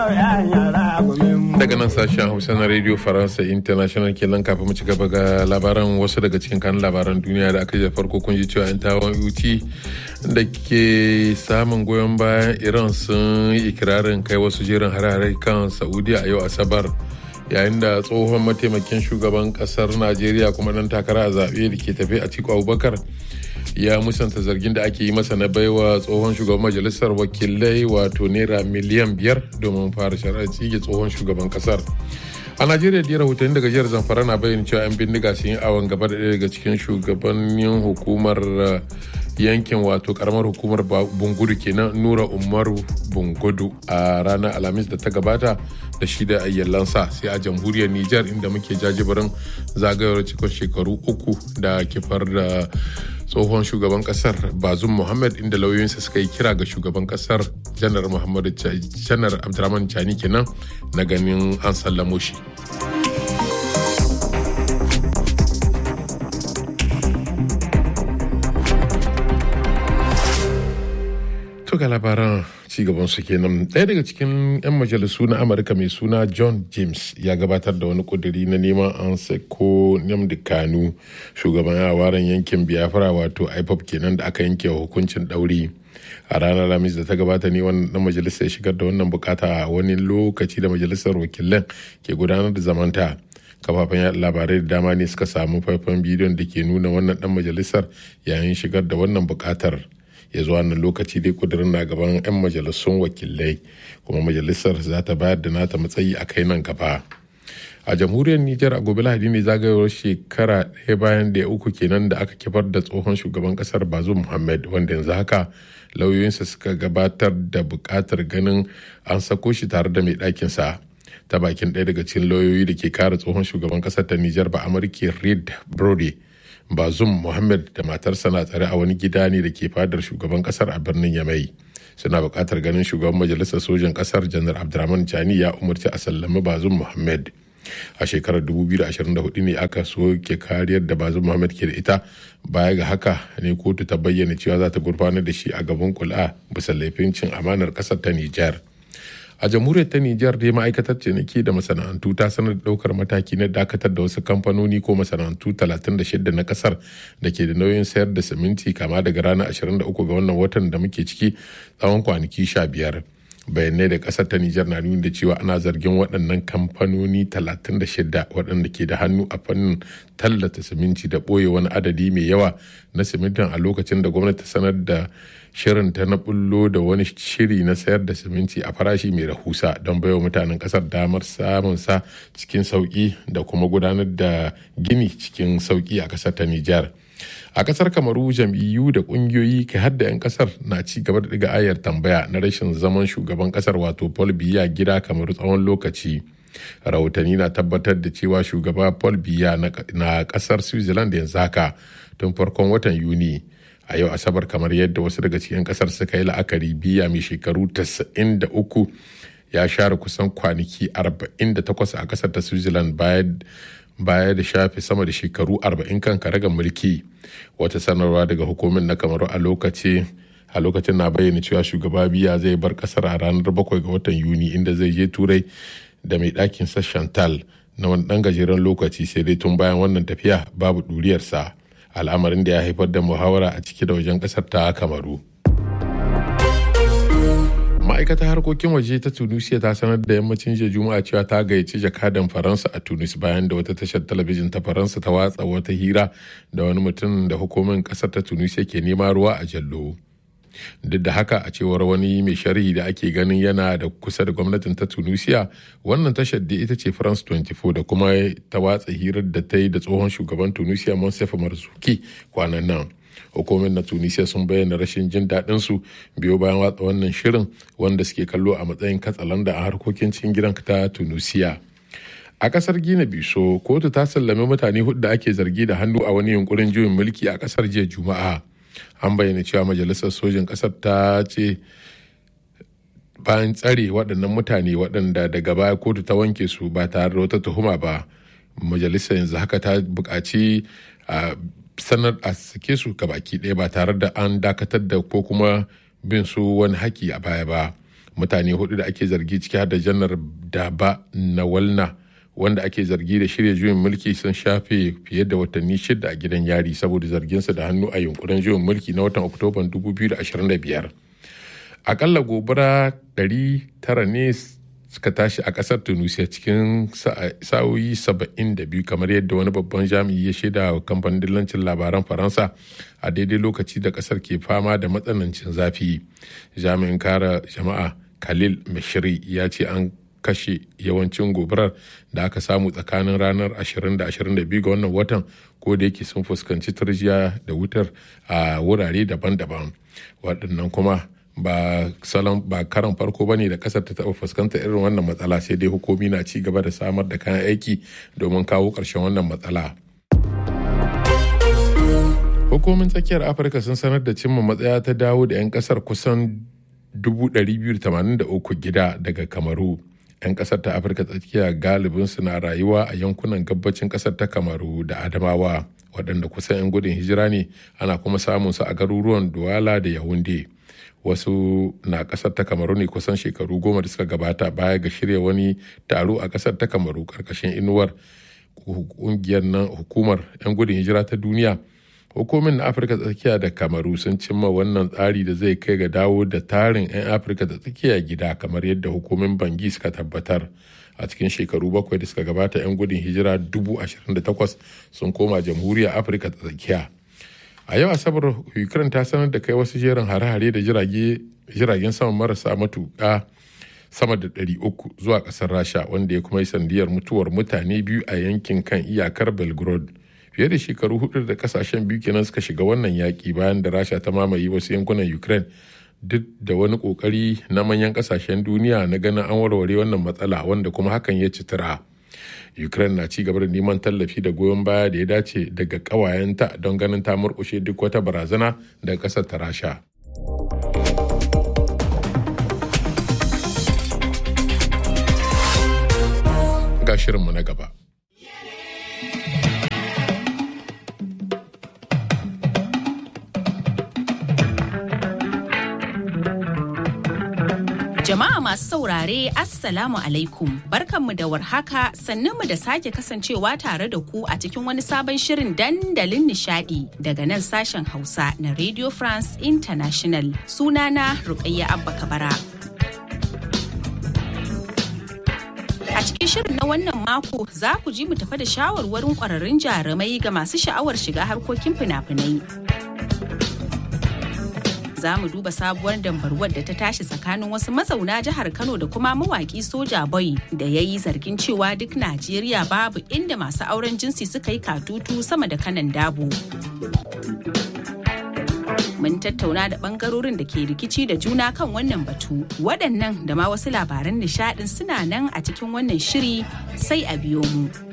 daga nan sashen hausa na radio faransa international kenan kafin mu ci gaba ga labaran wasu daga cikin kan labaran duniya da aka yi farko kun ji cewa yan tawon ut da ke samun goyon bayan iran sun yi ikirarin kai wasu jerin harare kan saudiya a yau asabar yayin da tsohon mataimakin shugaban kasar najeriya kuma dan takara a zaɓe da ke tafe a cikin abubakar ya musanta zargin da ake yi masa na baiwa tsohon shugaban majalisar wakilai wato naira miliyan biyar domin fara shari'ar tsige tsohon shugaban kasar a najeriya da rahotanni daga jihar zamfara na bayyana cewa 'yan bindiga sun yi awon gaba da daga cikin shugabannin hukumar yankin wato karamar hukumar bungudu kenan nura umaru bungudu a ranar alhamis da ta gabata da shi da ayyalansa sai a jamhuriyar niger inda muke jajibirin zagayowar cikin shekaru uku da kifar da tsohon shugaban kasar bazum muhammad inda lauyoyinsa suka yi kira ga shugaban kasar janar muhammadu janar abdurrahman chani kenan na ganin an sallamo shi ga labaran cigaban su kenan ɗaya daga cikin 'yan majalisu na amurka mai suna john james ya gabatar da wani kuduri na neman an sako namdi kanu shugaban yawaren yankin biafra wato ipop kenan da aka yanke wa hukuncin ɗauri a ranar lamis da ta gabata ne wannan majalisa ya shigar da wannan bukata a wani lokaci da majalisar wakilan ke gudanar da zamanta kafafen yaɗa labarai da dama ne suka samu faifan bidiyon da ke nuna wannan dan majalisar yayin shigar da wannan bukatar ya zuwa wannan lokaci dai kudirin na gaban 'yan majalisun wakilai kuma majalisar za ta bayar da nata matsayi a kai nan gaba a jamhuriyar nijar a gobe lahadi ne zagayowar shekara ɗaya bayan da ya uku kenan da aka kifar da tsohon shugaban kasar bazu muhammad wanda yanzu haka lauyoyinsa suka gabatar da buƙatar ganin an sako shi tare da mai ɗakinsa ta bakin ɗaya daga cikin lauyoyi da ke kare tsohon shugaban kasar ta nijar ba amurki reed brody bazum muhammad da matarsa na tsare a wani gida ne da ke fadar shugaban kasar a birnin yamai suna buƙatar ganin shugaban majalisar sojan kasar janar abdurrahman chani ya umarci a sallami bazum muhammad a shekarar 2024 ne aka soke kariyar da bazum muhammad ke da ita baya ga haka ne kotu ta bayyana cewa za ta gurfanar da shi a gaban kula bisa laifin cin amanar kasar ta nijar a jamhuriyar ta Nijar dai ma'aikatar ciniki da masana'antu ta sanar da daukar mataki na dakatar da wasu kamfanoni ko masana'antu 36 na kasar da ke da nauyin sayar da siminti kama daga ranar 23 ga wannan watan da muke ciki tsawon kwanaki 15 bayanai da kasar ta Nijar na nuni da cewa ana zargin waɗannan kamfanoni 36 waɗanda ke da hannu a fannin tallata siminti da ɓoye wani adadi mai yawa na simintin a lokacin da gwamnati ta sanar da shirin ta na bullo da wani shiri na sayar da siminti a farashi mai rahusa don baiwa mutanen kasar damar samun sa cikin sauki da kuma gudanar da gini cikin sauki a kasar ta Nijar. A kasar Kamaru jam'iyyu da kungiyoyi kai hadda 'yan kasar na ci gaba da diga ayar tambaya na rashin zaman shugaban kasar wato Paul Biya gida Kamaru tsawon lokaci. Rahotanni na tabbatar da cewa shugaba Paul Biya na kasar Switzerland yanzu haka tun farkon watan Yuni. a yau asabar kamar yadda wasu daga cikin kasar suka yi la'akari biya mai shekaru 93 ya share kusan kwanaki 48 a kasar ta switzerland baya da shafe sama da shekaru 40 kan karagar mulki wata sanarwa daga hukumin na kamaru a lokaci a lokacin na bayyana cewa shugaba biya zai bar kasar a ranar 7 ga watan yuni inda zai je turai da mai ɗakin sa chantal na wani ɗan gajeren lokaci sai dai tun bayan wannan tafiya babu ɗuriyarsa al'amarin da ya haifar da muhawara a ciki da wajen kasar ta kamaru ma'aikatar harkokin waje ta tunisia ta sanar da yammacin jiya juma'a cewa ta gayyaci jakadan faransa a tunis bayan da wata tashar talabijin ta faransa ta watsa wata hira da wani mutum da hukumin kasar ta tunisia ke nema ruwa a jallo duk da haka a cewar wani mai sharhi da ake ganin yana da kusa da gwamnatin ta tunisia wannan tashar da ita ce france 24 da kuma ta watsa hirar da ta yi da tsohon shugaban tunisia monsef marzuki kwanan nan hukumin na tunisia sun bayyana rashin jin daɗin su biyo bayan watsa wannan shirin wanda suke kallo a matsayin katsalanda a harkokin cikin gidan ta tunisia a kasar gina biso kotu ta sallami mutane hudu da ake zargi da hannu a wani yunkurin juyin mulki a kasar jiya juma'a an bayyana cewa majalisar sojin ƙasar ta ce bayan tsare waɗannan mutane waɗanda daga baya kotu ta wanke su ba tare da wata tuhuma ba majalisar yanzu haka ta buƙaci a sanar a sake su baki ɗaya ba tare da an dakatar da ko kuma bin su wani haƙi a baya ba mutane hudu da ake zargi ciki har da janar daba nawalna wanda ake zargi da shirya juyin mulki sun shafe fiye da watanni shida a gidan yari saboda zarginsa da hannu a yunkurin juyin mulki na watan oktoban 2025 akalla gobara 900 ne suka tashi a kasar tunisia cikin sa'o'i 72 kamar yadda wani babban jami'i ya shaida wa kamfanin dillancin labaran faransa a daidai lokaci da kasar ke fama da matsanancin zafi jami'in kare jama'a khalil mashiri ya ce an kashe yawancin gobarar da aka samu tsakanin ranar 20 da 22 ga wannan watan ko da yake sun fuskanci turjiya da wutar a wurare daban-daban waɗannan kuma ba salon ba karan farko ba ne da kasar ta taɓa fuskantar irin wannan matsala sai dai hukumi na ci gaba da samar da kayan aiki domin kawo ƙarshen wannan matsala hukumin tsakiyar afirka sun sanar da cimma matsaya ta dawo da 'yan kasar kusan 283 gida daga kamaru 'yan kasar ta afirka tsakiya galibin na rayuwa a yankunan gabacin kasar ta kamaru da adamawa waɗanda kusan 'yan gudun hijira ne ana kuma samun su a garuruwan duwala da yahunde wasu na kasar ta kamaru ne kusan shekaru goma da suka gabata baya ga shirya wani taro a kasar ta kamaru karkashin inuwar kungiyar nan hukumar 'yan gudun hijira ta duniya hukumin na afirka tsakiya da kamaru sun cimma wannan tsari da zai kai ga dawo da tarin 'yan afirka da tsakiya gida kamar yadda hukumin bangi suka tabbatar a cikin shekaru bakwai da suka gabata 'yan gudun hijira 28,000 sun koma jamhuriyar afirka ta tsakiya a yau asabar ukraine ta sanar da kai wasu jerin hare-hare da jiragen sama marasa matuƙa sama da 300 zuwa ƙasar rasha wanda ya kuma yi sandiyar mutuwar mutane biyu a yankin kan iyakar belgrade fiye da shekaru hudu da kasashen biyu kenan suka shiga wannan yaƙi bayan da rasha ta mamaye wasu yankunan ukraine duk da wani kokari na manyan kasashen duniya na ganin an warware wannan matsala wanda kuma hakan ya citira ukraine na ci gaba da neman tallafi da goyon baya da ya dace daga ƙawayenta don ganin ta murƙushe duk wata barazana daga ƙasar ta rasha ga shirinmu na gaba Jama'a masu saurare Assalamu alaikum barkanmu da warhaka sannunmu da sake kasancewa tare da ku a cikin wani sabon shirin dandalin nishadi daga nan sashen Hausa na Radio France International sunana Rukayya Abba Kabara. A cikin shirin na wannan mako za ku ji mu tafa da shawarwarin kwararrun jarumai ga masu sha'awar shiga harkokin fina-finai. za mu duba sabuwar dambarwar da ta tashi tsakanin wasu mazauna jihar Kano da kuma mawaki soja boy da ya yi zargin cewa duk Najeriya babu inda masu auren jinsi suka yi katutu sama da kanan dabo. Mun tattauna da bangarorin da ke rikici da juna kan wannan batu. Waɗannan da ma wasu labaran nishaɗin suna nan a cikin wannan shiri sai a biyo mu.